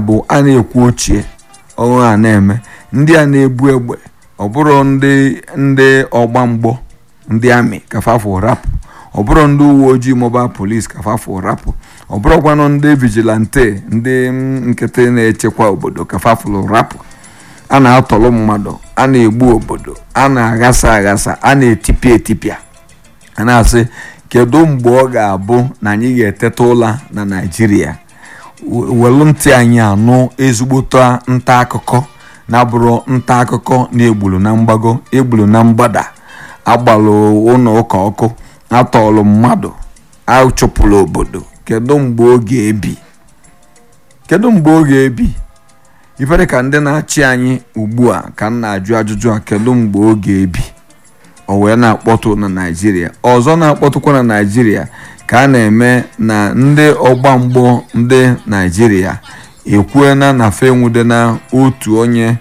bụ a na-ekwu ochie ọrụ a na-eme ndị a na-ebu egbe ọ bụrụ ndị ndị ọgba mgbọ ndị amị kafafụ rapụ ọ bụrụ ndị uwe ojii mobile police kafafụ rapụ ọ bụrụkwanụ ndị vigilante ndị nkịtị na-echekwa obodo kafafụlụ rapụ a na-atọrọ mmadụ a na-egbu obodo a na-aghasa aghasa a na-etipịa etipịa a na-asị kedu mgbe ọ ga-abụ na anyị ga-eteta ụla na naijiria welu ntị anyị anụ ezigbote nta akụkọ na-abụrụ nta akụkọ na-egburu na mgbago egburu na mgbada agbalụ ụlọ ụka ọkụ atọọlụ mmadụ achụpụrụ obodo kedu mgbe ọ ga-ebi kedu mgbe ọ ga-ebi ifere ka ndị na-achị anyị ugbu a ka m na-ajụ ajụjụ a kedu mgbe ọ ga-ebi o wee na-akpọtụ na naijiria ọzọ na-akpọtụkwa na naijiria ka a na-eme na ndị ọgba mgbọ ndị naijiria ekwuena na fenwude na otu onye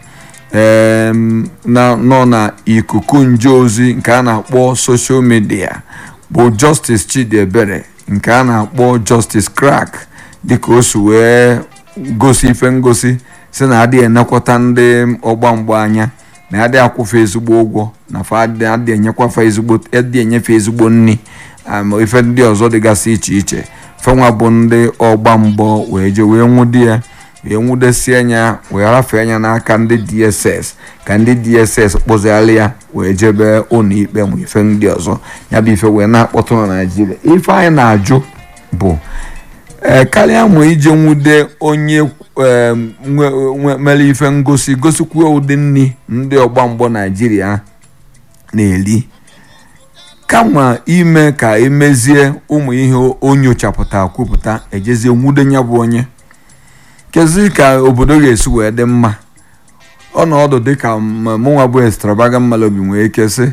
nọ na ikuku nje ozi nke a na-akpọ soshal midia bụ justice chidiebere nke a na-akpọ justice crack dịka o si wee gosi ife ngosi si na adịghị enekwata ndị ọgba mgbọ anya na adị akwụfe ezigbo ụgwọ na adị enyekwafe ezigbo adị enyefe ezigbo nri ife ndị ọzọ dịgasị iche iche fenwa bụ ndị ọgba mgbọ wee je wee nwụde ya wee nwudesie anya wee rafee anya n'aka ndị dss ka ndị dss kpụziara ya wee jebe ụlọ ikpe ma ife ndị ọzọ ya bụ ife wee na-akpọtụ na naijiria ife anyị na-ajụ bụ ee karịa ma ije nwude onye mere ife ngosi gosikwa ụdị nri ndị ọgba mgbọ naijiria na-eri kama ime ka emezie ụmụ ihe o nyochapụta kwupụta ejezie nwude ya bụ onye kezi ka obodo ga-esi wee dị mma ọnọdụ dịka mụnwa bụ extravagant malobi nwee ike sị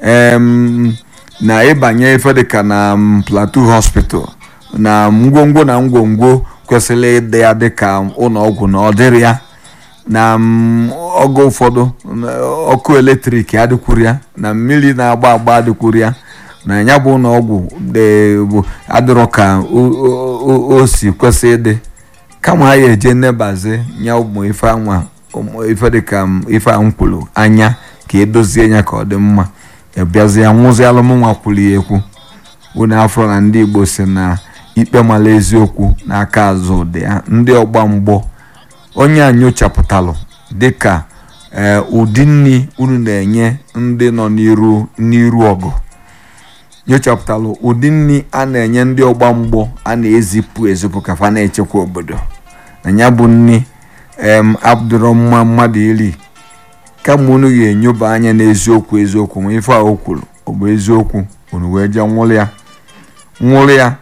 na ịbanye ife dịka na plateau hospital na ngwongwo na ngwongwo kwesịrị ịdị ya dịka ụlọọgwụ na ọ dịrị ya na oge ụfọdụ ọkụ eletrik adịkwuru ya na mmiri na-agba agba adịkwuru ya na ya bụ ụlọọgwụ adịrọ ka o si kwesị ịdị kama anyị eje nnebazi nya ụmụ ife anwa ife dịka ife ankwulu anya ka edozie ya ka ọ dị mma bịazie nwụzi alụmnwa kwuru ya ekwu unu afọ na ndị igbo si na ikpe mara eziokwu n'aka azụ dị ya ndị ọgba mgbọ onye a nyochapụtalụ dịka ụdị nri unu na-enye ndị nọ n'iru n'iru ọgụ nyochapụtalụ ụdị nri a na-enye ndị ọgba mgbọ a na-ezipụ ezipụ ka fa na-echekwa obodo na ya bụ nri em abdurrahman mmadụ iri kama unu ga-enyoba anya n'eziokwu eziokwu ma ife a o kwuru ọ bụ eziokwu unu wee jee nwụrụ ya nwụrụ ya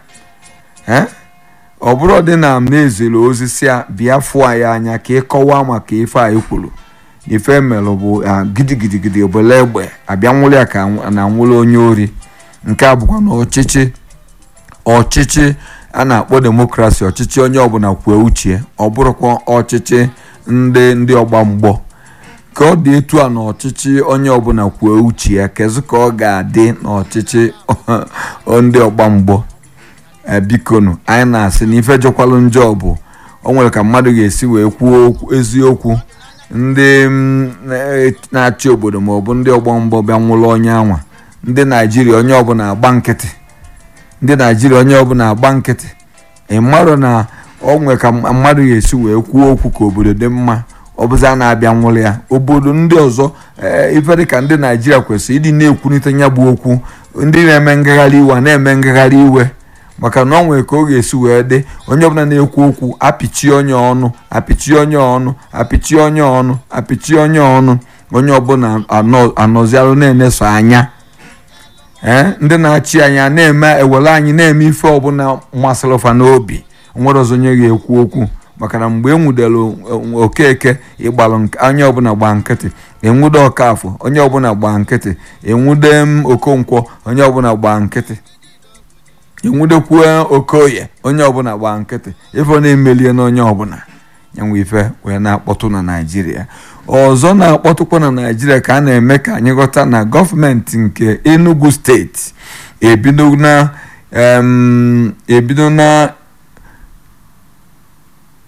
ọ bụrụ dị na m na-ezere ozi si a bịa fụọ ya anya ka ị kọwaa maka ife a kwuru ife melụ bụ gidigidigidi obele egbe abịa nwụrụ ya ka na nwụrụ onye ori nke a bụkwa na ọchịchị ọchịchị a na-akpọ demokrasi ọchịchị onye ọbụla kwuo uche ọ bụrụkwa ọchịchị ndị ndị ọgba mgbọ ka ọ dị etu a na ọchịchị onye ọbụla kwuo uche ya kezi ka ọ ga-adị n'ọchịchị ndị ọgba mgbọ bikonu anyị na-asị na ife jọkwalụ njọ bụ o nwere ka mmadụ ga-esi wee kwuo eziokwu ndị na-achị obodo maọbụ ndị ọgba mgbọ bịa nwụrụ onye anwa ndị naijiria onye ọbụla agba nkịtị ndị naijiria onye ọbụla agba nkịtị ị marụ na ọ nwere ka mmadụ ga-esi wee kwuo okwu ka obodo dị mma ọ bụzi a na-abịa nwụrụ ya obodo ndị ọzọ ife dịka ndị naijiria kwesịrị ịdị na-ekwunite ya bụ okwu ndị na-eme ngagharị iwe na-eme ngagharị iwe maka na ọ nwere ka ọ ga-esi wee dị onye ọbụla na-ekwu okwu apịchie onye ọnụ apịchie onye ọnụ apịchie onye ọnụ apịchie onye ọnụ onye ọbụla anọzialụ na-eneso anya ee ndị na-achị anya na-eme ewere anyị na-eme ife ọbụla masịrị fa n'obi nwere ọzọ onye ga-ekwu okwu maka na mgbe e nwudere okeke ịgbalụ onye ọbụla gba nkịtị enwude ọkafọ onye ọbụla gba nkịtị enwude m okonkwo onye ọbụla gba nkịtị enwudekwuo okoye onye ọbụla gba nkịtị ife na-emelie na onye ọbụla nyanwe ife wee na-akpọtụ na naijiria ọzọ na-akpọtụkwa na naijiria ka a na-eme ka anyị ghọta na gọọmenti nke enugu steeti ebido na ebido na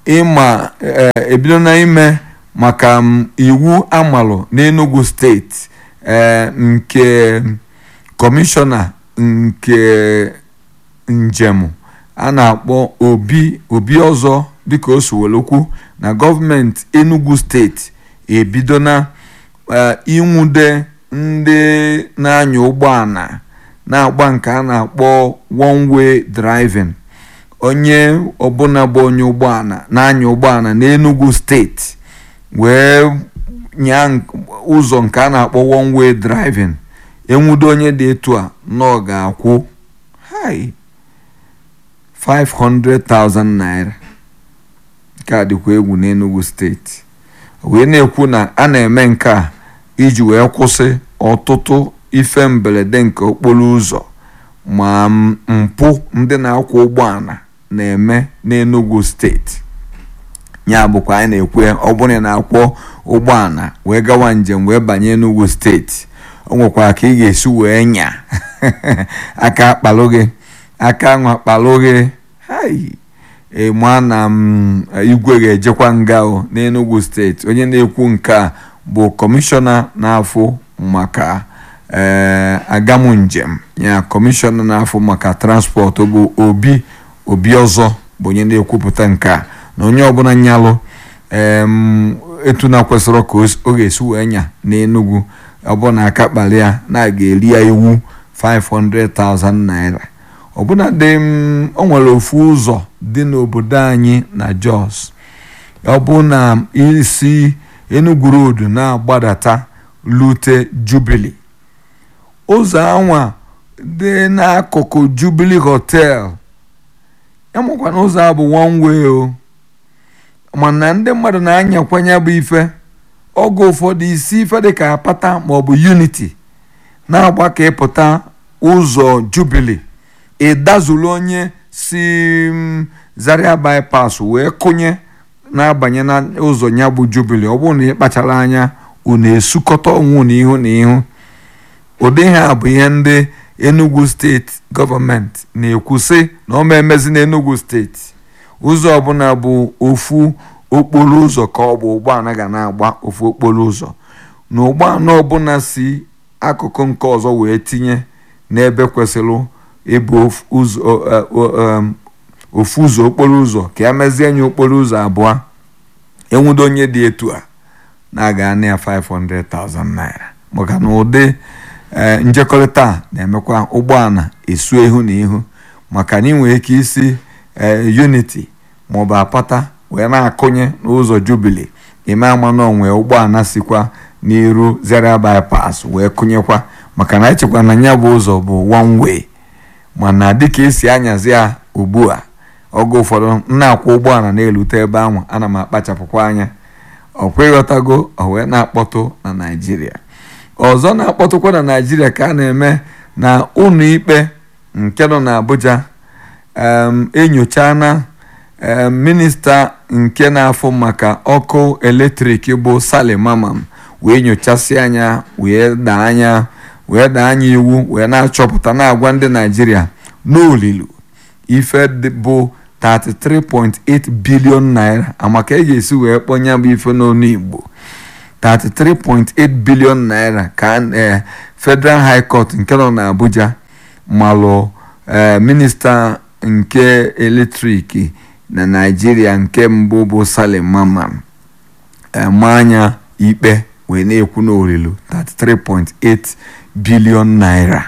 ịma ebido na ime maka iwu amalụ n'Enugu steeti nke kọmishọna nke njem a na-akpọ obi obi ọzọ dịka o si were okwu na gọọmenti Enugu steeti ebido na ịnwude ndị na-anya ụgbọala na-agba nke a na-akpọ one way driving onye ọbụla bụ onye ụgbọala na-anya ụgbọala n'Enugu steeti wee nyaa ụzọ nke a na-akpọ one way driving enwudo onye dị etu a na ọ ga-akwụ 500,000 naira nke a dịkwa egwu n'Enugu steeti wee na-ekwu na a na-eme nke a iji wee kwụsị ọtụtụ ife mberede nke okporo ụzọ ma mpụ ndị na-akwọ ụgbọala na-eme n'Enugu steeti ya bụkwa anyị na-ekwe ọ bụrụ na akwọ ụgbọala wee gawa njem wee banye Enugu steeti o nwekwara ka ị ga-esi wee nya aka akpalụ gị aka ahụ akpalụ gị ịma na igwe ga-ejekwa nga n'Enugu steeti onye na-ekwu nke a bụ kọmishọna na-afụ maka agamu njem ya kọmishọna na-afụ maka transpọtụ bụ obi obi ọzọ bụ onye na-ekwupụta nke a na onye ọbụla nyalụ etu na kwesịrị ka ọ ga-esi wee nya n'Enugu ọbụna aka kpali ya na ga-eri ya iwu 500,000 naira ọbụna dị o nwere ofu ụzọ dị n'obodo anyị na Jos ọ bụ na isi Enugu Road na-agbadata lute Jubilee ụzọ anwa dị n'akụkụ Jubilee Hotel enwekwa na ụzọ a bụ one way o mana ndị mmadụ na-anyakwanye bụ ife oge ụfọdụ isi ife dịka apata maọbụ unity na-agba ka ịpụta ụzọ Jubilee ịdazulu onye si Zaria bypass wee kụnye na-abanye na ụzọ ya bụ Jubilee ọ bụrụ na ị kpachara anya unu esukọta onwe na ihu na ihu ụdị ha bụ ihe ndị Enugu steeti gọọmenti na-ekwu sị na ọ ma emezi n'Enugu steeti ụzọ ọbụla bụ ofu okporo ụzọ ka ọ bụ ụgbọala ga na-agba ofu okporo ụzọ na ụgbọala ọbụla si akụkụ nke ọzọ wee tinye n'ebe kwesịrị ịbụ ofu ụzọ okporo ụzọ ka ya mezie nye okporo ụzọ abụọ enwudo onye dị etu a na-aga na ya 500,000 naira maka na ụdị njekọrịta na-emekwa ụgbọala esu ihu na ihu maka na ị nwere ike isi unity maọbụ apata wee na-akụnye n'ụzọ Jubilee ime ama na onwe ụgbọala sikwa n'iru Zaria bypass wee kụnyekwa maka na echekwa na ya bụ ụzọ bụ one way mana dịka esi anyazi ya ugbu a oge ụfọdụ na-akwụ ụgbọala na-elute ebe ahụ ana m akpachapụkwa anya ọkwa ịghọtago o wee na-akpọtụ na Naịjirịa ọzọ na-akpọtụkwa na Naịjirịa ka a na-eme na ụlọ ikpe nke nọ n'Abuja enyochala minista nke na-afụ maka ọkụ eletrik bụ Salim Mamman wee nyochasị anya wee daa anya wee daa anya iwu wee na-achọpụta na-agwa ndị Naịjirịa n'olilu ife bụ 33.8 bilion naira amaka e ga-esi wee kpọnya bụ ife n'onu Igbo 33.8 bilion naira ka Federal High Court nke nọ n'Abuja malụ minista nke eletrik na Naịjirịa nke mbụ bụ Salim Mamman ma anya ikpe wee na-ekwu n'olilu 33.8 bilion naira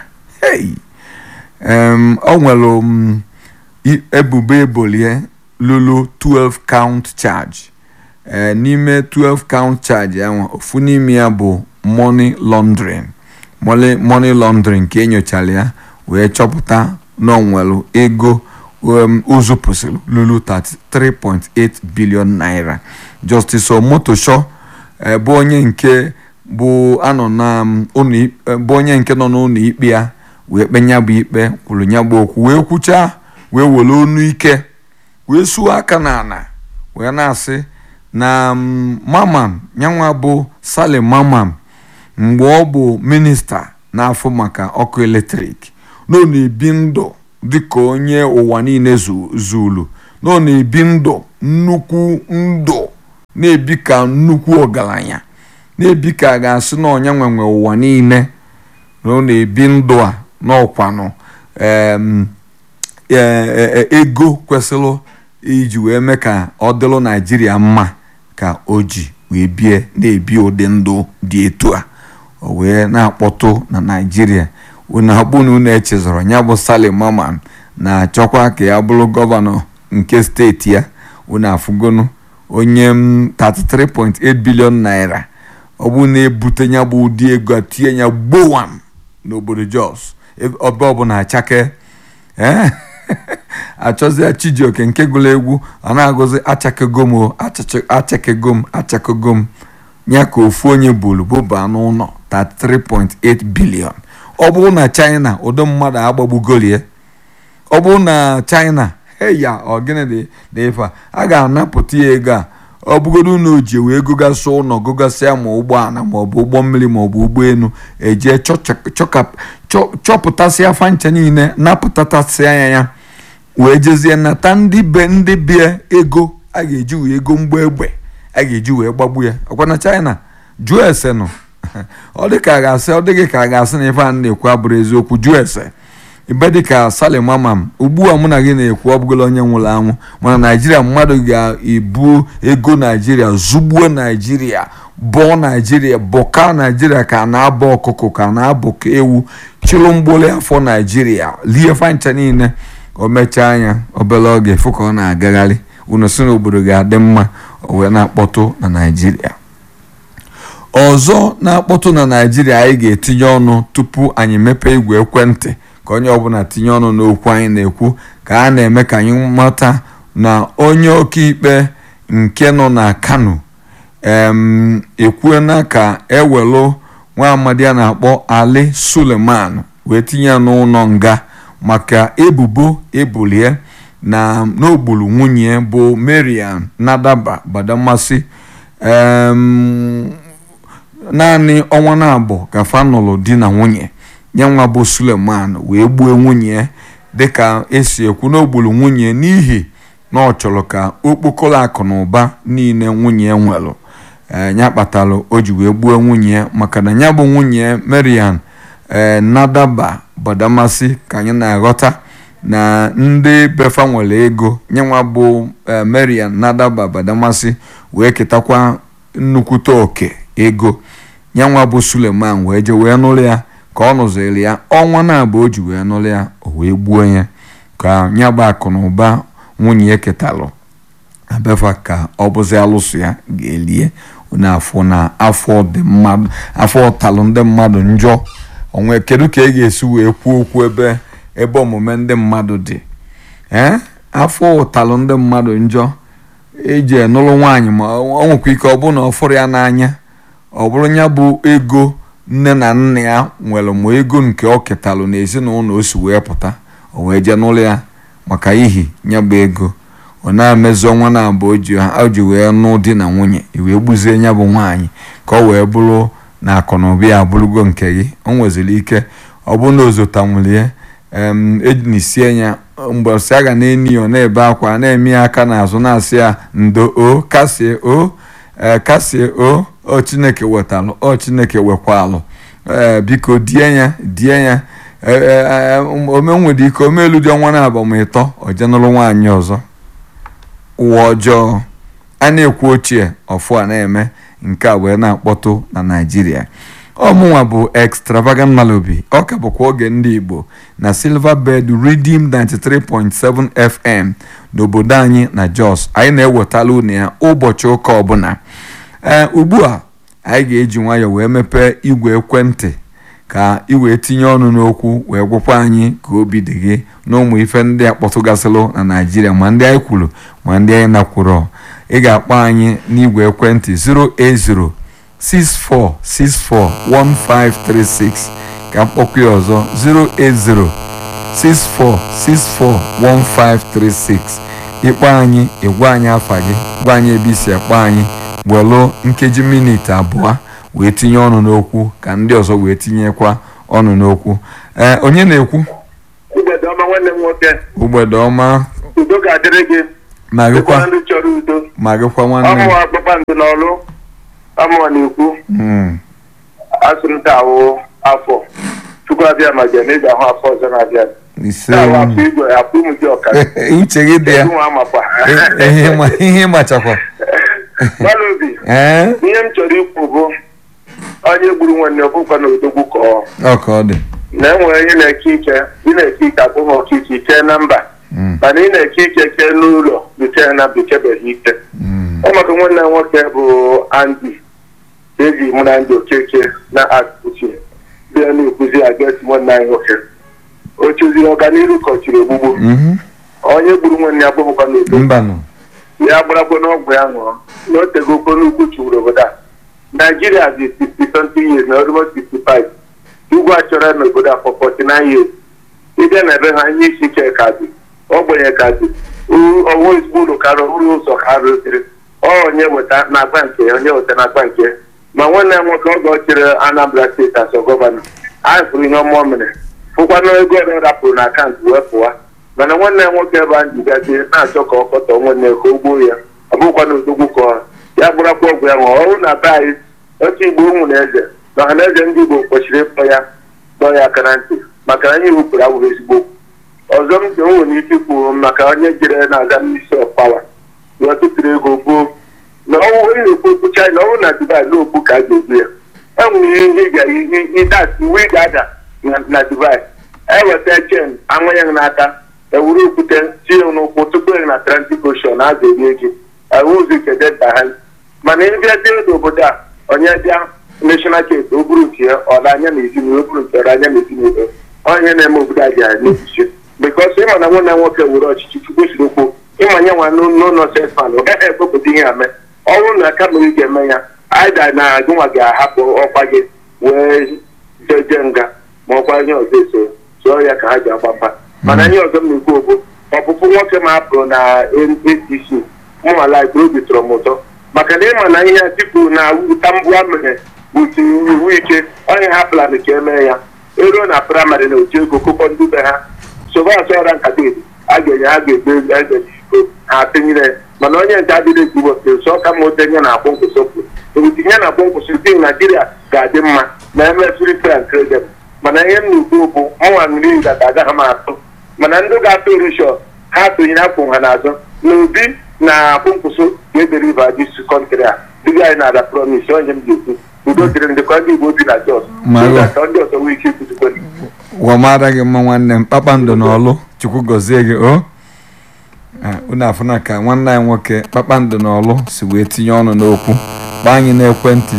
ọ nwere ebubo ebolie lụrụ 12 count charge n'ime 12 count charge ahụ ofu n'ime ya bụ money laundering money laundering ka enyochara ya wee chọpụta na onwere ego ụzụpụsịrị lụrụ 33.8 bilion naira Justice Omotosho bụ onye nke bụ anọ na bụ onye nke nọ n'ụlọ ikpe ya wee kpe nya bụ ikpe kwuru nya bụ okwu wee kwuchaa wee were onu ike wee suo aka n'ala wee na-asị na Mamman nyanwa bụ Salim Mamman mgbe ọ bụ minista na-afụ maka ọkụ eletrik na ọ na-ebi ndụ dịka onye ụwa niile zulu na ọ na-ebi ndụ nnukwu ndụ na-ebi ka nnukwu ọgaranya na-ebi ka a ga-asị na ọnya nwenwe ụwa niile na ọ na-ebi ndụ a n'ọkwanụ ego kwesịrị iji wee mee ka ọ dịrị naijiria mma ka o ji wee bie na-ebi ụdị ndụ dị etu a o wee na-akpọtụ na naijiria unu akpụ na unu echezọrọ ya bụ Salim Mamman na-achọkwa ka ya bụrụ gọvanọ nke steeti ya unu afụgonu onye 33.8 bilion naira ọ bụ na-ebute ya bụ ụdị ego a tinye ya gbowam n'obodo Jos ebe ọbụla achake ee achọzia Chijioke nke gụrụ egwu ọ na-agụzi achakegom o achakegom achakegom ya ka ofu onye buru bụba n'ụlọ 33.8 bilion ọ bụrụ na China ụdị mmadụ agbagbugolie ọ bụrụ na China heya ọgịnị dị ife a ga-anapụta ya ego a ọ bụgodo na o ji wee gogasị ụlọ gogasịa ma ụgbọala maọbụ ụgbọ mmiri maọbụ ụgbọelu eje chọpụtasịa fancha niile napụtatasịa ya ya wee jezie nata ndị be ndị bie ego a ga-eji wee ego mgba egbe a ga-eji wee gbagbu ya ọkwa na China jụọ ese nọ ọ dị ka a ga-asị ọ dịghị ka a ga-asị na ife a na-ekwu abụrụ eziokwu jụọ ese ibe dịka Salim Mamman ugbu a mụ na gị na-ekwu ọ bụgolo onye nwụrụ anwụ mana naijiria mmadụ ga-ebu ego naijiria zugbuo naijiria bọọ naijiria bọka naijiria ka na-abọ ọkụkọ ka na-abọ ka ewu chịrụ mgboli afọ naijiria lie fancha niile o mechaa anya obere oge fụ ka ọ na-agagharị unu si n'obodo ga-adị mma o wee na-akpọtụ na naijiria ọzọ na-akpọtụ na naijiria anyị ga-etinye ọnụ tupu anyị mepee igwe ekwentị ka onye ọbụla tinye ọnụ n'okwu anyị na-ekwu ka a na-eme ka anyị mata na onye ọkaikpe nke nọ na kano ekwuena ka ewelu nwa amadi a na-akpọ ali suleman wee tinye ya n'ụlọ nga maka ebubo ebulie na n'ogburu nwunye bụ marian nadaba badamasi naanị ọnwa na-abụ ka fanụlụ di na nwunye nye nwa bụ suleman wee gbuo nwunye dịka esi ekwu n'ogburu nwunye n'ihi na ọ chọrọ ka okpokolo akụ na ụba niile nwunye nwere ya kpatara o ji wee gbuo nwunye maka na ya bụ nwunye marian nadaba badamasi ka anyị na-aghọta na ndị befa nwere ego nyenwa bụ marian nadaba badamasi wee ketakwa nnukwute oke ego nyanwa bụ suleman wee je wee nụrụ ya ka ọ nụziri ya ọnwa na-abụ o ji wee nụrụ ya o wee gbuo ya ka ya bụ akụ na ụba nwunye ya ketalụ abefa ka ọ bụzi alụsụ ya ga-elie n'afọ na afọ dị mmadụ afọ ọtalụ ndị mmadụ njọ onwe kedu ka ị ga-esi wee kwuo okwu ebe ebe omume ndị mmadụ dị ee afọ ụtalụ ndị mmadụ njọ eji enụrụ nwaanyị ma ọ nwekwa ike ọ bụrụ na ọ fụrụ ya n'anya ọ bụrụ ya bụ ego nne na nna ya nwere ma ego nke ọ ketalụ n'ezinụlọ o si wee pụta o wee jee n'ụlọ ya maka ihi ya bụ ego ọ na-emezi ọnwa na abụọ o ji wee nụ di na nwunye wee gbuzie ya bụ nwaanyị ka ọ wee bụrụ na akụnụba ya abụrụgo nke gị o nweziri ike ọ bụrụ na ozotanwulie ejinisie ya mgbe si a ga na-eni ọ na-ebe akwa na-eme ya aka n'azụ na-asị ya ndo o kasie o kasie o ọ chineke wetalụ ọ chineke wekwalụ ee biko die ya die ya omenwere ike omelu dị ọnwa na-abụ ma ịtọ ojenụlụ nwaanyị ọzọ ụwa ọjọọ a na-ekwu ochie ọfụ a na-eme nke a wee na-akpọtụ na naijiria ọmụnwa bụ extravagant malobi ọ ka bụkwa oge ndị igbo na silver bed redeem 93.7 fm n'obodo anyị na jos anyị na-ewetala unu ya ụbọchị ụka ọbụla ee ugbu a anyị ga-eji nwayọọ wee mepee igwe ekwentị ka ị wee tinye ọnụ n'okwu wee gwakwa anyị ka obi dị gị na ụmụ ife ndị a kpọtụgasịlụ na naijiria ma ndị anyị kwuru ma ndị anyị nakwuru ị ga-akpọ anyị n'igwe ekwentị 080 64641536 ka mkpọkwa ya ọzọ 08064641536 ịkpọ anyị ịgwa anyị afa gị gwa anyị ebe isi akpọ anyị welụ nkeji miniti abụọ wee tinye ọnụ n'okwu ka ndị ọzọ wee tinyekwa ọnụ n'okwu ee onye na-ekwu Mgbede ọma nwanne m nwoke ugbede ọma udo ga-adịrị gị ma gịkwa Dịkwa ndị chọrọ udo ma gịkwa nwanne m ọmụwa kpakpando n'ọlụ ọmụwa na-ekwu Mm. asị m awụ afọ chukwu abịa ma bịa na ị ga-ahụ afọ ọzọ na-abịa ise na-awụ afọ igwe afọ ụmụ dị ọka uche gị dị ya ụmụ amakwa Eh, ihe ịma- ihe ịmachakwa gbalụ obi ee ihe m chọrọ ikwu bụ onye gburu nwanne ọbụkwa na odogwu kọọ ọ ka ọ dị na enwere onye na-eke ike ị na-eke ike akpụghị ọkike ike na mba Mm. mana ị na-eke ike ke n'ụlọ bute na bekebeghị ike Mm. ọ maka nwanne m nwoke bụ Andy eji mụ na ndị okeke na akụchi bịa na-ekwuzi agasi nwanne anyị nwoke o chụziri ọganihu kọchiri ogbugbu Mhm. onye gburu nwanne ya gbụbụkwa n'udo mbanụ ya gbaragbo n'ọgwụ ya ṅụọ na o tego okporo ugwu chụrụ obodo a naijiria dị 60 something years na almost 65 ugwu a chọrọ n'obodo a for 49 years ịbịa na ebe ha ihe isi ike ka dị ogbenye ka dị ọwụ ezigbo ụlọ ka rụrụ ụzọ ka rụziri onye weta na-agba nke ya onye weta na-agba nke ya. ma nwanne ya nwoke oge ọ chịrị anambra steeti asọ gọvanọ anyị fụrụ ihe ọma o mere fụkwana ego ole rapụrụ na akaụntụ wee pụwa mana nwanne ya nwoke ebe a jigazie na-achọ ka ọ kọtọ nwanne ya ka o gbuo ya ọ bụkwa na odogwu ka ọ ya gbarakwa ọgwụ ya ṅụọ ọrụ na be anyị otu igbo ụmụ na eze na ọha na eze ndị igbo kwesịrị ịkpọ ya dọọ ya aka na ntị maka na anyị wepụrụ awụrụ ezigbo okwu. ọzọ m dị o nwere ike ikwu maka onye jere na-aga n'isi ọkpawa ya tụtụrụ ego gboo na ọnwụ onye na-ekwu okwu china ọnwụ na dubai na okwu ka a ga-egbu ya enwere ihe ị ga ihe ịdat iwu ị ga-ada na- na dubai eweta chen anwanye gị n'aka ewuru okwute tie n'ụkwụ tupu ị na atlantic ocean a ga-erie gị ewuzi kedeta ha mana ịbịa dị n'obodo a onye bịa national case o buru nke ya ọ anya na ezinụlọ o buru nke ọ anya na ezinụlọ onye na-eme obodo a ga n'echiche bikọs ịma na nwanne nwoke were ọchịchị chukwu siri okwu ịma nye nwa n'ụlọ sefan ọ gaghị ekpepụta ihe ame ọnwụ na kama ị ga-eme ya aida na gịnwa ga-ahapụ ọkwa gị wee jeje nga ma ọkwa ihe ọzọ eso zụọ ya ka ha ji agba mba mana ihe ọzọ m na-ekwu okwu ọpụpụ nwoke ma apụrụ na APC mụnwala obi tọrọ m ụtọ maka na ịma na ihe atiku na wuta mbụ a mere butiri iwu ike onye ha plan ka emee ya eruo na praịmarị na oji ego kụkọ ndị be ha sobe asọra nkata edo a ga-enye ha ga-egbe eze iko ha tinyere mana onye nke adịghị egbu ụbọchị nsọ ka ma otenye na akpọ nkwụsị ebutinye na akpọ nkwụsị tim naijiria ga-adị mma na eme free fair and credible mana ihe m na-ekwu bụ ọnwa mmiri data agaghị m atụ mana ndị ga-atụ rishọ ha tụnyere akwụ ha n'azụ na obi na akpụ nkwụsị ga-edere ibe adị su kọntrị a dịga anyị na-ada promis onye m ga-ekwu udo dịrị ndị ka ndị igbo bi na jos Mara. ka ndị ọzọ nwee ike ikwuzikwa wamara gị mma nwanne m kpakpando na ọlụ chukwu gọzie gị o Ah, unu afụna ka nwanne anyị nwoke kpakpando na ọlụ si wee tinye ọnụ n'okwu gba anyị n'ekwentị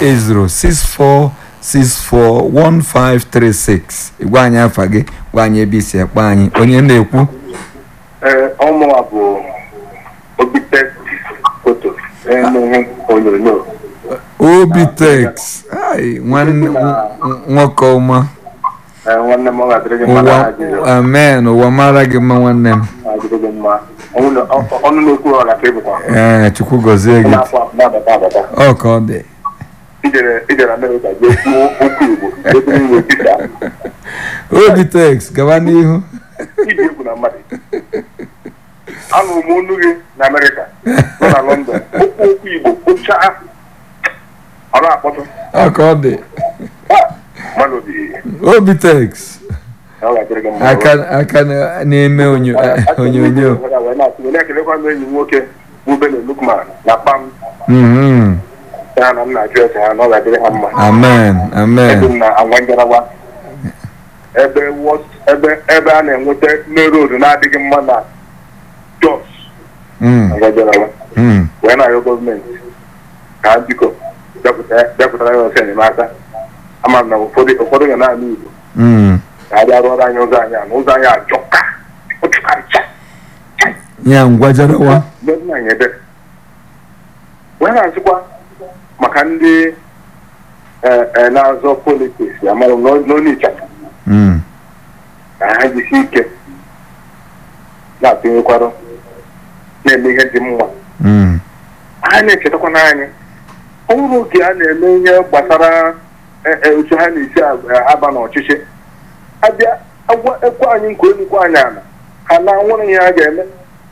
08064641536 gwa anyị afa gị gwa anyị ebe isi akpa anyị onye na-ekwu ee ọmụwa bụ obite foto emume onyonyo obitex ai nwanne nw- nwoke ọma Ee, nwanne m ọ ga-adịrị gị mma na ụwa Naịjirịa. amen ụwa mara gị mma nwanne m Ọ ga-adịrị gị mma ọnụ na- ọ- ọnụ na-ekwu ọra ka ịbụkwa ee chukwu gọzie gị na-afọ afọ na-abata abata ọ ka ọ dị ijere ijere amerịka jee kwuo okwu igbo ebe iwe dịka obitex gaba n'ihu iji egwu na mmadụ anụrụ m olu gị na amerịka nọ na lọndọn okwu okwu igbo kpụchaa ọ na-akpọtụ ọ ka ọ dị Ah, mmadụ dị obitex ọ ga-adịrị gị mma aka aka na- na-eme onyo- onyonyo wee na-ekelekwa m enyi m nwoke bụ bene lukman na kpam Mhm. ha na m na-ajụ ese ha na ọ ga-adịrị ha mma amen ebe amen m na agwa njarawa ebe wọs- ebe ebe a na-enweta main road na-adịghị mma na jos Mm, agwa njarawa mm. wee na-arịọ gọọmenti ka ha biko bịapụta- bịapụtara ya ọsọ enyemaka ama m na ụfọdụ ụfọdụ ga naanị igbo Mm. ka ha bịa rụọrọ anyị ụzọ anyị a na ụzọ anyị ajọka ọchụkarịcha ya ngwajarawa mgbe m na-anya ebe wee na-asịkwa maka ndị eh, eh, na-azọ politiks amara m n'ọ- n'onye ịchafụ Mm, ka ha jisi ike na-atụnyekwarụ na-eme ihe dị mma mm. ha na-echetakwa n'anya ọ bụrụ oge a na-eme ihe gbasara eh, eh, otu ha na-esi aba- aba n'ọchịchị abịa agwa ekwe anyị nke onye ikwe anyị ala ha na nwere ihe ha ga-eme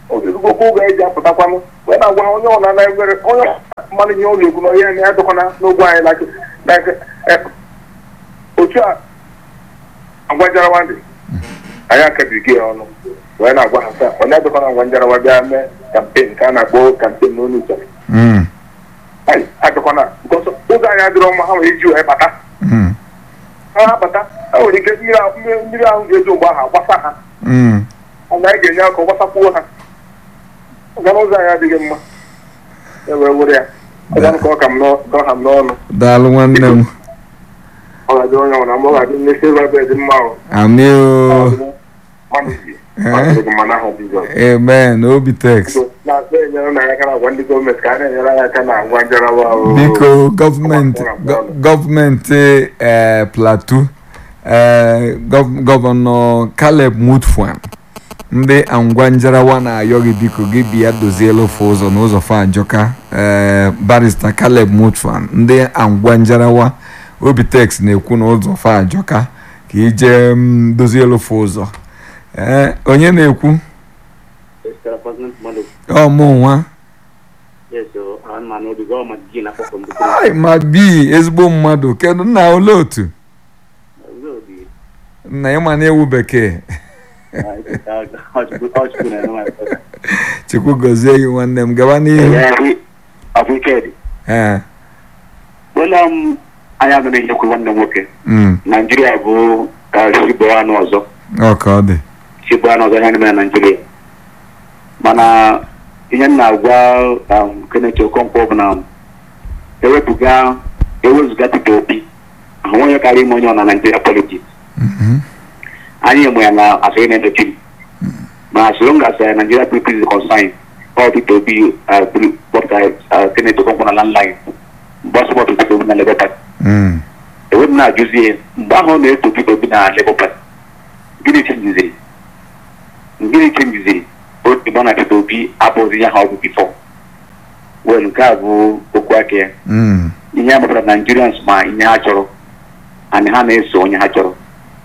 ogologo oge eji apụtakwanụ wee na-agwa onye ọna na egwere onye mmadụ ihe ụlọ ekwu na onye na ya dọkwana n'ogwe anyị like like eh, otu a agwa njarawa dị anyị akabirigi ya ọnụ wee na-agwa ha taa onye dọkwana ngwa njarawa bịa mee kampen ka a na-akpọ kampen n'onu ụzọ Mm. anyị adọkwana because ụzọ anyị adịrọ mma ha nwere iji wee bata Mm. ha bata ha nwere ike mmiri ahụ mmiri- mmiri ahụ ga-eji mgbe ahụ agbasa ha Mm. anyị anyị ga-enye aka gbasakwuo ha ọgana ụzọ anyị adịghị mma e wee were ya ọganụ ka ọ ka m nọ- ka ọ ha m n'ọnụ daalụ nwanne m ọ ga-adị onye ọbụla ma ọ ga-adị ndị silva bed mma ahụ amị o mmanụ ji mmadụ gị mma n'aha Jizọs amen obi tex na-asị enyere na aka na-agwa ndị gọọmenti ka a na-enyere anyị aka na ngwa njarawa ahụ biko gọọmenti gọ- gọọmenti eh, plateau eh, gọ- gọvanọ caleb mutfwan ndị angwa njarawa na-ayọ gị biko gị bịa dozielu ofe ụzọ n'ụzọ fajọka eh, barista caleb mutfwan ndị angwa njarawa obitex na-ekwu na ụzọ fajọka ka ije mm, dozielu ofe ụzọ Eh, onye na-ekwu Mr. President Madu, ọ mụ nwa yes, so I'm an old government gina for from the ai ma bi ezigbo mmadụ kedu nna ole otu Really, nna ịma na ewu bekee chukwu gọzie gị nwanne m gaba n'ihu of wicked. ee Well, um, anyị agaghị enyekwu nwanne m nwoke mm, naijiria bụ ka chibụ anụ ọzọ ọ ka ọ dị chibụ anụ ọzọ ihe na-eme na naijiria mana ihe m na-agwa um, Kenneth Okonkwo bụ na ewepụga ewezụga Peter Obi ahụ onye karịa ime onye ọ na naijiria politiks Mhm. anyị enwe ya na asịrị na-edochi ma as long as uh, Nigeria people is concerned all Peter Obi uh, bring- what I uh, Kenneth Okonkwo na landline mgbe ọ sọpọtụ Peter Obi na Labour Party Mm, enwe m na-ajụzi ya mgbe ahụ ọ na-eto Peter Obi na Labour Party gịnị chenjiziri gịnị chenjiziri otu mgbe ọ na Peter Obi abụghịzi ihe ha ọ bụ bifọ wel nke a bụ okwu aka ya mm, ihe a mepụtara Nigerians ma ihe ha chọrọ and ha na-eso onye ha chọrọ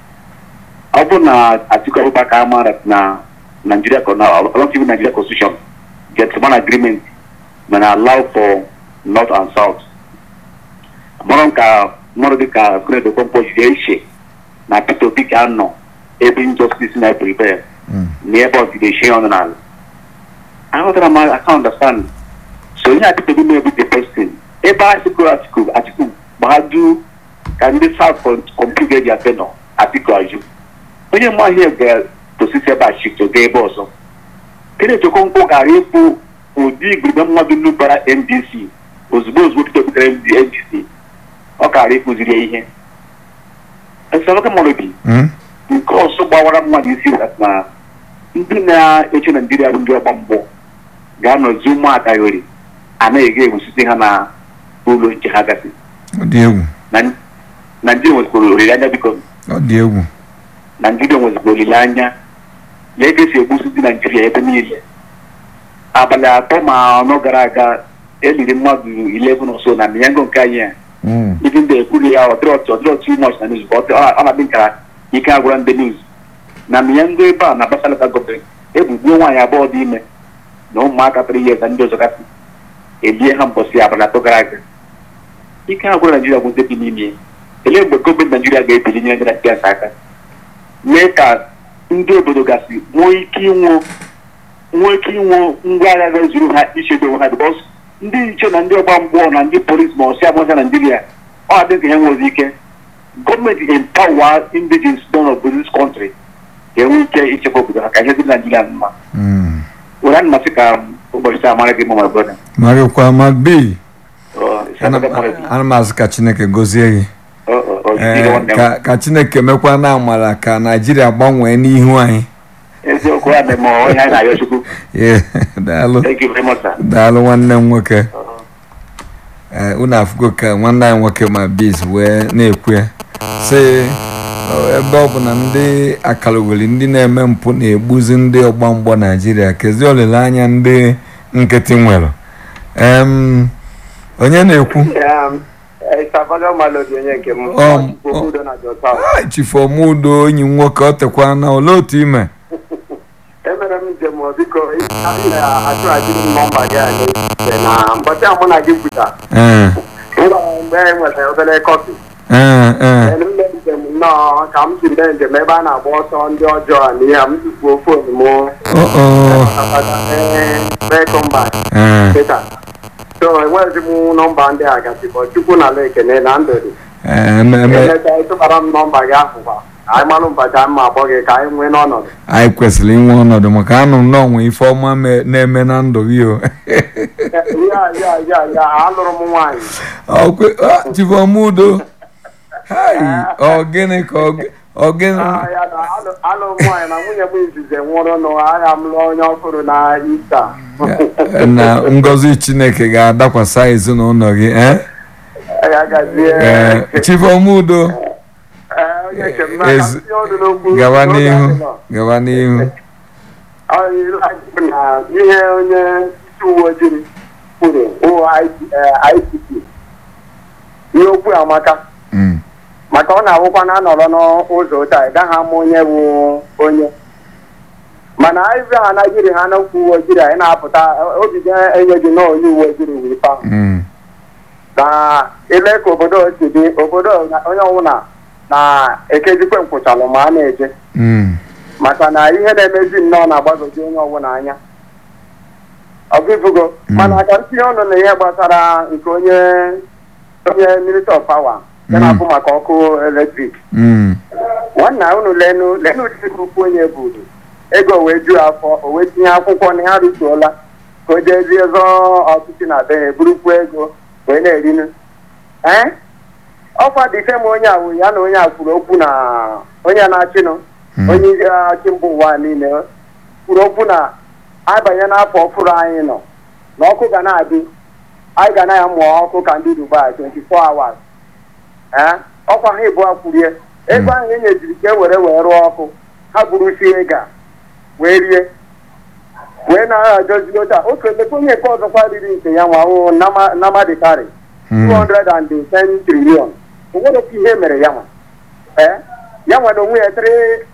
ọ bụ na Atiku Abubakar amara na Nigeria na along with Nigeria constitution gentleman agreement mana allow for north and south mụrụ ka mmadụ dịka Kenneth Okonkwo jide iche na Peter Obi ga-anọ ebe injustice na prepare mm. na ebe ọ jide ihe ọnụ n'ala aghọtara m I can understand so ihe a Peter Obi na-ebu the person ebe Atiku Atiku Atiku gbadu ka ndị South kọmputa ga-eji afe nọ Atiku ajụ onye mma ihe ga-tosisi ebe a shifto gaa ebe ọzọ Kenneth Okonkwo gara ịkpụ ụdị igurube mmadụ nubara NDC ozugbo ozugbo Peter Obi gara NDC ọ kara ịkụziri ya ihe esemokwu mmadụ bi Mm, nke ọzọ gbawara mmadụ isi na ndị na-eche naijiria bụ ndị ọgba mgbọ ga-anọzi ụmụaka yori anaghị egwusite ha na ụlọ nche ha gasị ọ dị egwu na naijiria nwezikwara olileanya biko ọ dị egwu naijiria nwezikwara olileanya na ebe esi egbusi ndị naijiria ebe niile abalị atọ ma anọ gara aga eliri mmadụ 11 ọsọ na miyango nke anyị a Mm, ndị ndị ekwuru ya ọdịrọtụ ọdịrọtụ much na news ọ ọ na-adị nkara ike agwara ndị news na miyango ebe a na basalata gọọmenti egbugbuo nwaanyị abụọ dị ime na ụmụaka tara ihe na ndị ọzọ gasị ebie ha mbọsị abalị atọ gara aga ike agwara naijiria bụ ndị bi n'ime ya. elee mgbe gọọmenti naijiria ga-ebili nyere ndị naijiria aka mee ka ndị obodo gasị nwee ike inwe nwee ike inwe ngwa agha ga-ezuru ha ichedo onwe ha bikos ndị nche na ndị ọgba mgbọọ na ndị polisi ma ọsị agbasa naijiria ọ adị ka ha nwezi ike gọọmenti empower indigens don of this country ga-enwe ike ichekwa obodo ha ka ihe dị naijiria mma mm. were ana masị ka ụbọchị taa mara gị mma my brother marịkwa ma bi Ọ, isi ana aka mara gị. ana m asị ka chineke gọzie gị Ọ, ọ, ọ, jide Ee, nwanne m. ka ka chineke mekwa na amara ka naijiria gbanwee n'ihu anyị eziokwu ya na-eme onye anyị na-arịọ chukwu Ee, daalụ thank you very much sir. daalụ nwanne m nwoke Ọ. ee unu afụgo ka nwanne anyị nwoke ma biz wee na-ekwu ya sị "Ọ, ebe ọ bụ na ndị akalogoli ndị na-eme mpụ na-egbuzi ndị ọgba mgbọ naijiria kezi olileanya ndị nkịtị nwere em onye na-ekwu ịsabaga malodi onye nke m Ọ- obodo na jọta Ah, chifomudo enyi m nwoke ọ tekwa na olee otu ime emere m njem o, biko achụghachiri m nọmba gị a n'echiche na mbọchị a mụ na gị kwuta ee mgbe e nwere obere kọfị ee ee mme njem nnọọ ka m si mee njem ebe a na-agba ọsọ ndị ọjọọ a na ihe a m tufuo fon m oo rekomba ee kịta so enweghịzi m nọmba ndị a gasịbọ chukwu na ala ekene na ndụ dị ee ememe emechaa ịtụbara m nọmba gị ahụ kwa anyị malụ mbọchị anyị ma akpọ gị ka anyị nwee n'ọnọdụ anyị kwesịrị inwe ọnọdụ maka anụ m n'ọnwa ife ọma me- na-eme na ndụ gị o ya ya ya ya alụrụ m nwaanyị Ọkwe- ah, chifomudo hai ọ gịnị ka ọ gị- ọ gịnị Ah, ya na alụ- alụrụ m nwaanyị na nwunye m izize nwụrụ n'agha m lụọ onye ọhụrụ na ista na ngọzi chineke ga-adakwasa ezinụlọ gị eh? ya gazie Eh, chifomudo Ee, onye nke m n'aka ezi- tinye ọnụ n'okwu gawa n'oge n'ihu adịnọ. gawa n'ihu Ọ yiri anyị na ihe onye isi uwe ojii kwuru wụ ICP ihe okwu amaka Mm, maka ọ na-awụkwa na anọrọ n'ụzọ taa ị gaghị ama onye bụ onye mana ibe ha anaghịrị ha n'okwu uwe ojii anyị na-apụta obi ga-enye gị na onye uwe ojii wee pa mm, na ile ka obodo si dị obodo onye ọbụla na-ekezikwe nkwụchalụ ma a na-eje mm, maka na ihe na-emezi nnọọ na-agbagoju onye ọbụla anya ọgụgụgo mana ka ntinye ọnụ na ihe gbasara nke onye onye minista of power ya na-abụ maka ọkụ eletrik mm, nwanna unu lenu lenu dịka ukwu onye buru ego wee ju afọ o wee tinye akwụkwọ na ya rituola ka o jezie zọọ ọchịchị na be ha eburukwu ego wee na-erinu ee ọkwa dịfe m onye awụ ya na onye a kwuru okwu na onye na-achịnụ Mm. onye isi achị mba ụwa niile kwuru okwu na abanye n'afọ ọfụrụ anyị nọ na ọkụ ga na-adị anyị ga na-amụ ọkụ ka ndị Dubai 24 hours ee ọkwa ha ịbụọ kwurie ego ahụ e nyejiri ka e were wee rụọ ọkụ ha burusie ga wee rie wee na-adozi ota oke lekwa onye nke ọzọkwa riri nke ya nwa namadikari mm. 210 trillion o nwere oke ihe mere ya nwa ee ya nwere onwe ya 3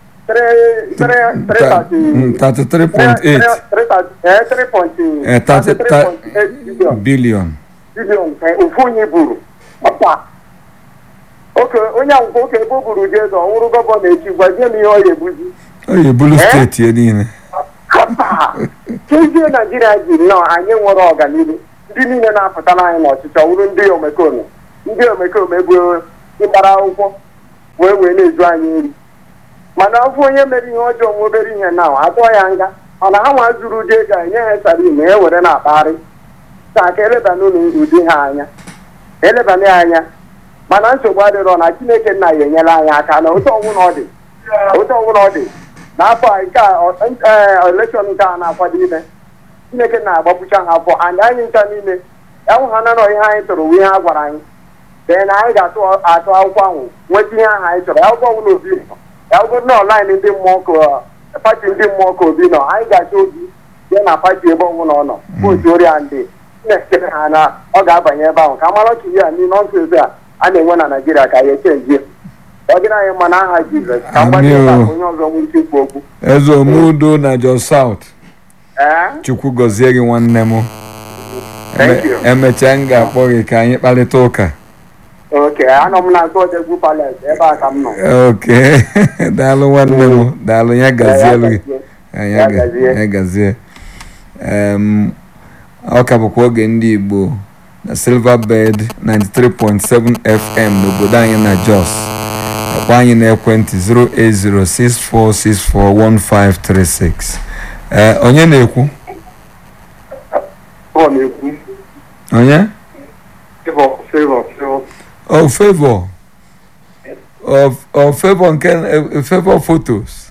Ta- mm, 33.8 Eh, 3.8 billion billion bilion nke ofu onye buru ọkwa oke onye akwụkwọ oke ebe o buru dị eze ọhụrụ gọvanọ echi gwazie m ihe ọ ga-ebuzi o yi bulu Eh? steeti ya niile kapa kezie naijiria ji nnọọ anyị nwere ọganihu ndị niile na-apụtara anyị n'ọchịchị ọwụrụ ndị omekome ndị omekome bụ ịgbara akwụkwọ wee wee na-ezu anyị nri mana ọ bụ onye mere ihe ọjọọ nwa obere ihe na atụọ ya nga mana ha nwa zuru ụdị ego enye ha sari ma e were na-akpagharị ka ka elebana ụlọ ụdị ha anya elebana ya anya mana nsogbu adịrọ na chineke nna ya enyela anyị aka na otu ọnwụ na ọ dị otu ọnwụ na ọ dị n'afọ a nke a elekshọn nke a na-akwado ime chineke na-agbapụcha ha afọ and anyị ncha niile enwe ha nanọ ihe anyị tụrụ ihe ha gwara anyị dee na anyị ga-atụ atụ akwụkwọ ahụ nweta ihe ahụ anyị chọrọ akwụkwọ ọbụla obi nọ akwụkwọ nọ laịn ndị mmụọ ka pati ndị mmụọ ka obi nọ anyị ga-achọ obi ya na pati ebe ọbụla ọ nọ vootu oria ndị na-echere ha na ọ ga-abanye ebe ahụ ka mara ka ihe a niile ọsọ ebe a a na-enwe na naijiria ka ya echenjie ọ dịrị anyị mma na aha jizọs ka mgbanye ebe a ka onye ọzọ nwee ike ikwu okwu eze omudo na jos south ee chukwu gọzie gị nwanne m Thank you. emechaa m ga-akpọ gị ka anyị kparịta ụka oke anọ m na nke odegwu palace ebe a ka m nọ oke daalụ nwanne m daalụ ya gazielu gị Ya ya ga- gazie. ya gazie Em, ọ ka bụkwa oge ndị igbo na silverbird 93.7 fm n'obodo anyị na jos akwa anyị n'ekwentị 08064641536 ee onye na-ekwu ọ na-ekwu onye favor favor favor o favor o o favor nke eh, favor photos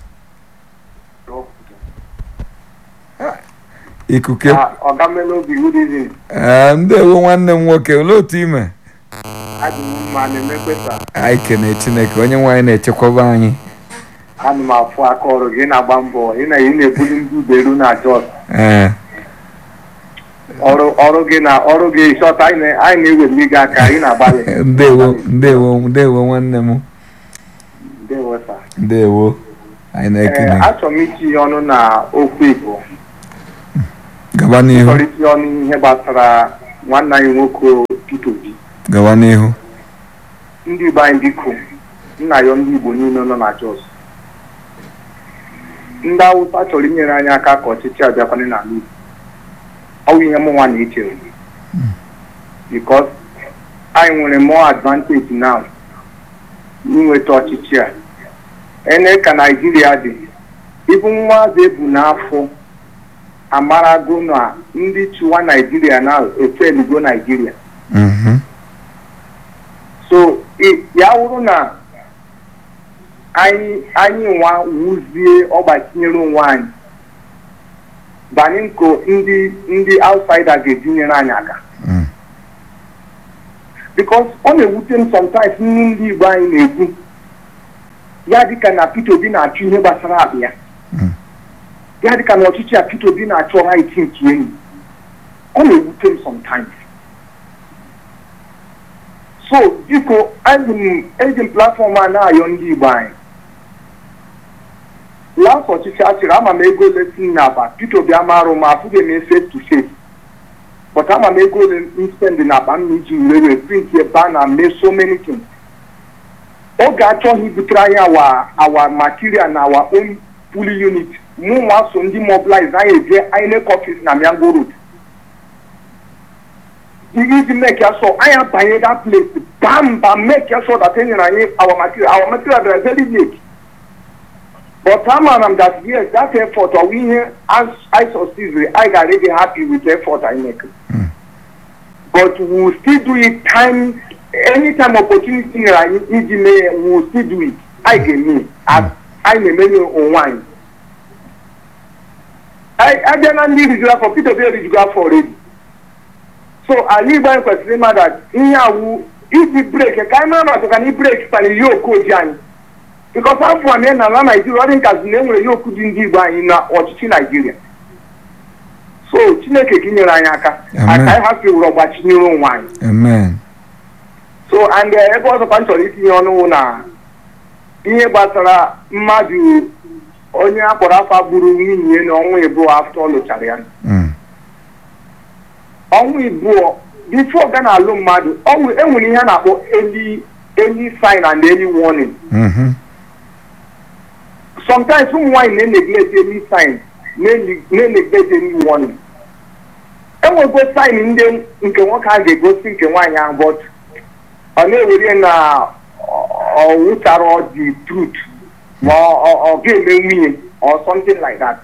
ikuku ọga melobi good evening ee ndewo nwanne m nwoke olee otu ime adị m mma na-emekwesa anyị kene chineke onye nwaanyị na-echekwaba anyị ana m afụ aka ọrụ gị na-agba mbọ ị na ị na-ebuli ndị uberu na jos ee ọrụ ọrụ gị na ọrụ gị shọt anyị na- anyị na-eweli gị aka ị na-agbalị ndewo ndewo ndewo nwanne m ndewo sa ndewo anyị na-ekene Ee, achọrọ m itinye ọnụ na okwu Igbo gaba n'ihu chọrọ itinye ọnụ ihe gbasara nwanne anyị nwoke Peter Obi gaba n'ihu ndị Igbo anyị biko nna ya ndị Igbo niile nọ na Jos ndị Awụsa chọrọ inyere anyị aka ka ọchịchị a bịakwana n'ala Igbo ọ bụ ihe mụnwa na-eche because anyị nwere more advantage now n'inweta ọchịchị a ene ka Naijiria dị ibu nwaazị ebu n'afọ amarago na ndị chịwa Naijiria na efeligo Naijiria Mhm. so i- ya wụrụ na anyị anyị nwa wuzie ọgbachinyere onwe anyị banye nko ndị ndị outsider ga-etinyere anyị aka Mm. because ọ na-ewute m sometimes nri ndị Igbo anyị na-ekwu ya dịka na Peter Obi na-achọ ihe gbasara akpa ya Mm. ya dịka na ọchịchị a Peter Obi na-achọ right nke enyi ọ na-ewute m sometimes so biko eji m eji m platfọm a na-ayọ ndị Igbo anyị last ọchịchị a chịrị ama m ego ole si m n'akpa Peter Obi amarụ m afụghị m face to face but ama m ego ole m spend n'akpa m iji were print a banner mee so many things oge achọghị ibutere anyị awa awa material na awa own puli unit mụ nwa so ndị mobilize anyị eje INEC office na Miango Road iji make ya sure anyị abanye that place bam bam make ya sure that enyere anyị our material our material dị very late but amara m that yes that effort ọ bụ ihe as I succeed I ga really happy with the effort I make but we will still do it time anytime opportunity nyere anyị iji mee ya we will still do it anyị ga-eme as anyị na-emenye onwe anyị Anyị- abịa na ndị rijuru afọ Peter Obi erijugo afọ already so ala igbo anyị kwesịrị ịma that ihe awụ iji breki ka anyị mara maka ka na breki kpara ihe okoji anyị bikos afọ a na ala naijiria ọ dị nkazi na enwere ihe okwu dị ndị igbo anyị na ọchịchị naijiria so chineke gị nyere anyị aka Amen. aka anyị hapụ ewuru ọgbachinyere onwe anyị amen so and eh, ebe ọzọkwa m chọrọ itinye ọnụ wụ na ihe gbasara mmadụ onye akpọrọ afa gburu nwunye ya na ọnwa ịbụọ afọ ọ lụchara ya Mm. ọnwa ịbụọ bifo ga na-alụ mmadụ ọnwụ enwere ihe a na-akpọ early early sign and early warning Mhm. sometimes ụmụ nwaanyị na-eneglect early sign na-ene- na-eneglect early warning enwego sign ndị nke nwoke a ga-egosi nke nwaanyị ahụ but ọ na-ewere na ọ- ọ wụchara the truth ma ọ- ọ ọ ga-eme nwunye or something like that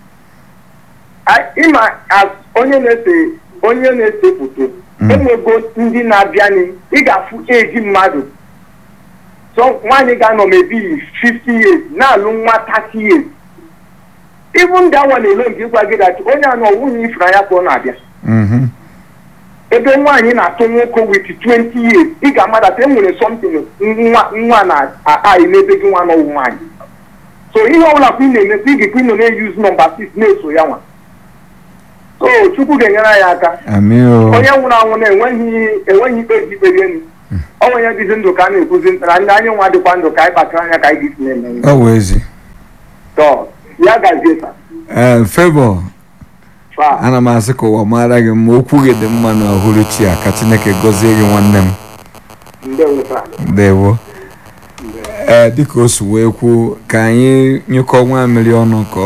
I- ịma as onye na-ese onye na-ese foto Mm. enwego ndị na-abịanị ị ga-afụ eji mmadụ so nwaanyị ga-anọ mebi 50 years na-alụ nwa 30 years even that one alone nke ịgwa gị that onye anọ nwunye ifuru anya ka ọ na-abịa Mhm. ebe nwaanyị na-atụ nwoke with 20 years ị ga-amadata enwere something nwa nwa na-ayị n'ebe gị nwa n'ọwụ nwaanyị so ihe ọbụla kwa ị na-emekwa ị ga-ekwe nọ na-eyuzu nọmba 6 na-eso ya nwa so chukwu ga-enyere anyị aka Amị o. onye nwụrụ anwụ na-enweghị enweghị ikpe ji ikpe elu ọ nwe onye dịzi ndụ ka a na-ekwuzi ntara ndị anyị nwa dịkwa ndụ ka anyị kpachara anya ka anyị ga-esi na-eme ihe. Ọ wụ ezi. So, ya gazie sa Ee, Favour, fa ana m asị ka ụwa mara gị mma okwu gị dị mma n'uhuruchi a ka Chineke gọzie gị nwanne m. ndewo sa Ndewo. Ee, dịka o si wee kwuo ka anyị nyụkọ nwa mmiri ọnụ ka